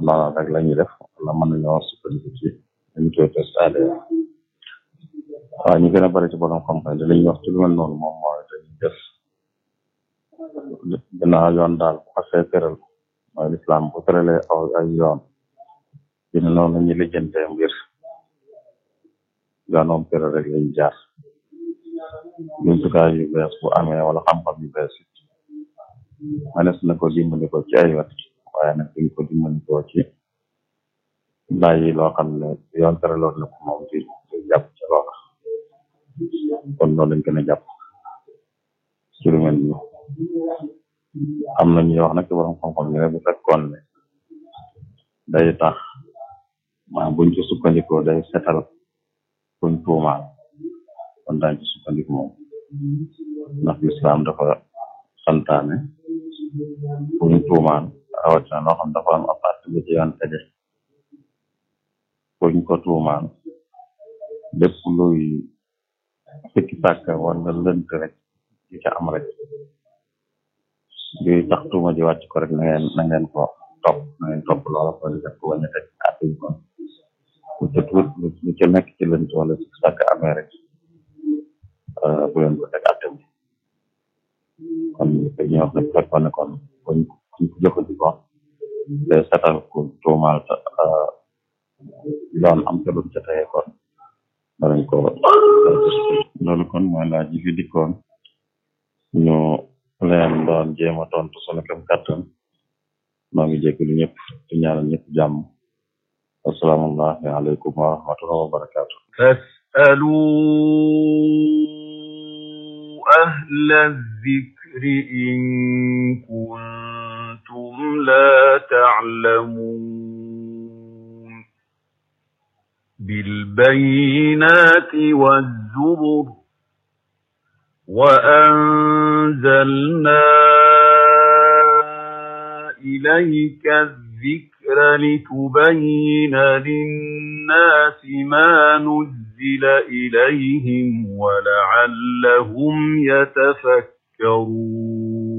noonu rek la ñuy def wala mën nañoo sukkandiku ci dañu koy testade waaw ñu gën a bari ci borom xam-xam li ñuy wax ci lu mel noonu moom mooy dañuy def ginnaaw yoon daal bu xasee tëral mooy lislaam bu tëralee aw ay yoon dina noonu la ñuy lijjantee mbir yoon tëral rek lañ jaar jumtukaay yu bees bu amee wala xam-xam yu bees it manes na ko dimbali ko ci ay wet waaye nag duñ ko dimbali ko ci bàyyi loo xam ne yoon tëraloon na ko moom di di jàpp ci loola kon loolu lañ gën a jàpp ci lu mel ni am na ñuy wax nag ci borom xam-xam ñu ne bu fekkoon ne day tax maa buñ ci sukkandikoo day setal buñ tuumaal kon daañ ci sukkandiku moom ndax lislaam dafa santaane buñ tuumaal rawatina loo xam dafa am apart bu ci yoon tege buñ ko tuumaal lépp luy sikki sàkk wala lënt rek di ca am rek luy tax tuuma ji wàcc ko rek na ngeen na ngeen ko topp na ngeen topp loola ko di def ko wañe teg atuñ kon lu ca tuut lu ca nekk ci lënt wala sikki sàkk amee rek bu leen ko teg atte bi kon dañuy wax ne bu fekkoon ne kon buñ buñ ko jëfandikoo day setal ku tuumaal ta yoon am ca luñ ca teye kon danañ ko loolu kon mooy laaj yi fi dikkoon ñu leen doon jéem a tontu sunu kem kàttan maa ngi jégalu ñëpp di ñaanal ñëpp jàmm assalaamu aleykum wa rahmatullahi wa barakaatu فاسألوا أهل الذكر إن كنتم لا تعلمون بالبينات والزبر وأنزلنا إليك الذكر لتبين للناس ما نزل إليهم ولعلهم يتفكرون